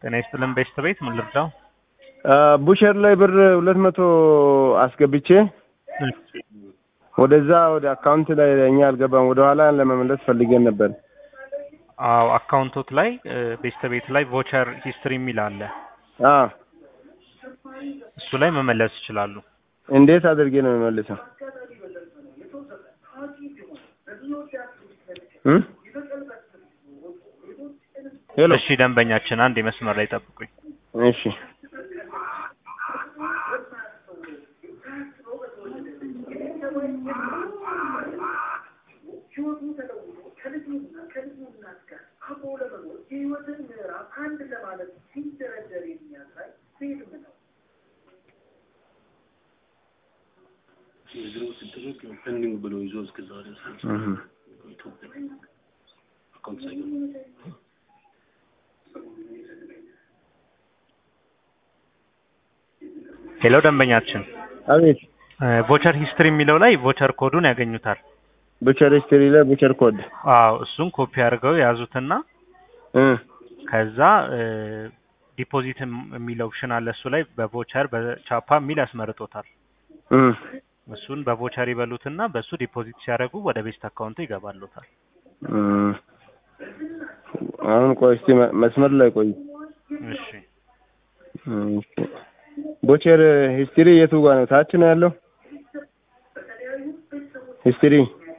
ጤና ይስጥልን ቤስት ቤት ምን ልርዳው? ቡሸር ላይ ብር ሁለት መቶ አስገብቼ ወደዛ ወደ አካውንት ላይ እኛ አልገባም። ወደ ኋላ ለመመለስ ፈልገን ነበር። አዎ አካውንቶት ላይ ቤስት ቤት ላይ ቮቸር ሂስትሪ የሚል አለ። አዎ እሱ ላይ መመለስ ይችላሉ። እንዴት አድርጌ ነው የምመልሰው? እ ሄሎ እሺ ደንበኛችን አንድ የመስመር ላይ ጠብቁኝ። እሺ የድሮ ሲደረግ ፔንዲንግ ብሎ ይዞ እስከ ዛሬ እህ አካውንት ሳይገባ ሄሎ ደንበኛችን አቤት ቮቸር ሂስትሪ የሚለው ላይ ቮቸር ኮዱን ያገኙታል። ቡቸር ሂስትሪ ላይ ቡቸር ኮድ አዎ እሱን ኮፒ አድርገው የያዙትና እ ከዛ ዲፖዚት የሚለው ኦፕሽን አለ። እሱ ላይ በቮቸር በቻፓ የሚል ያስመርጦታል። እ እሱን በቮቸር ይበሉትና በእሱ ዲፖዚት ሲያደርጉ ወደ ቤስት አካውንቱ ይገባሉታል። እ አሁን ቆይ እስቲ መ- መስመር ላይ ቆይ። እሺ እሺ ቡቸር ሂስትሪ የቱ ጋር ነው? ታች ነው ያለው ሂስትሪ።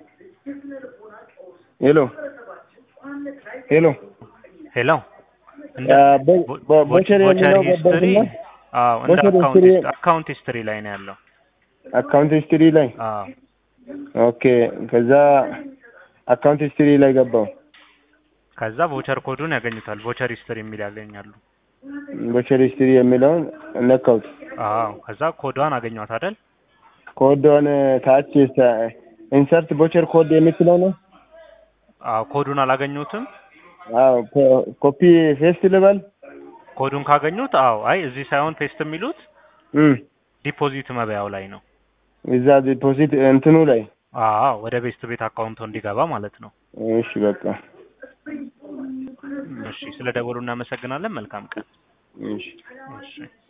ሄሎ ሄሎ ሄሎ እንደ አ፣ ቦ- ቦ- ቮቸር ቮቸር የሚለው ሂስትሪ ገባትና አዎ እንደ ቮቸር አካውንት ሂስትሪ- ሂስ- አካውንት ሂስትሪ ላይ ነው ያለው። አካውንት ሂስትሪ ላይ አዎ ኦኬ። ከዛ አካውንት ሂስትሪ ላይ ገባው። ከዛ ቮቸር ኮዱን ያገኙታል። ቮቸር ሂስትሪ የሚል ያገኛሉ። ቡቸር ሂስትሪ የሚለውን ነካውት። አዎ ከዛ ኮዷን አገኟት አይደል? ኮዶን ታች ኢንሰርት ቡቸር ኮድ የምትለው ነው። አዎ ኮዱን አላገኙትም። አዎ ኮ- ኮፒ ፌስት ልበል። ኮዱን ካገኙት አዎ አይ እዚህ ሳይሆን ፔስት የሚሉት እም ዲፖዚት መበያው ላይ ነው። እዛ ዲፖዚት እንትኑ ላይ አዎ ወደ ቤስት ቤት አካውንቶ እንዲገባ ማለት ነው። እሺ በቃ እሺ ስለ ደወሉ እናመሰግናለን። መልካም ቀን። እሺ እሺ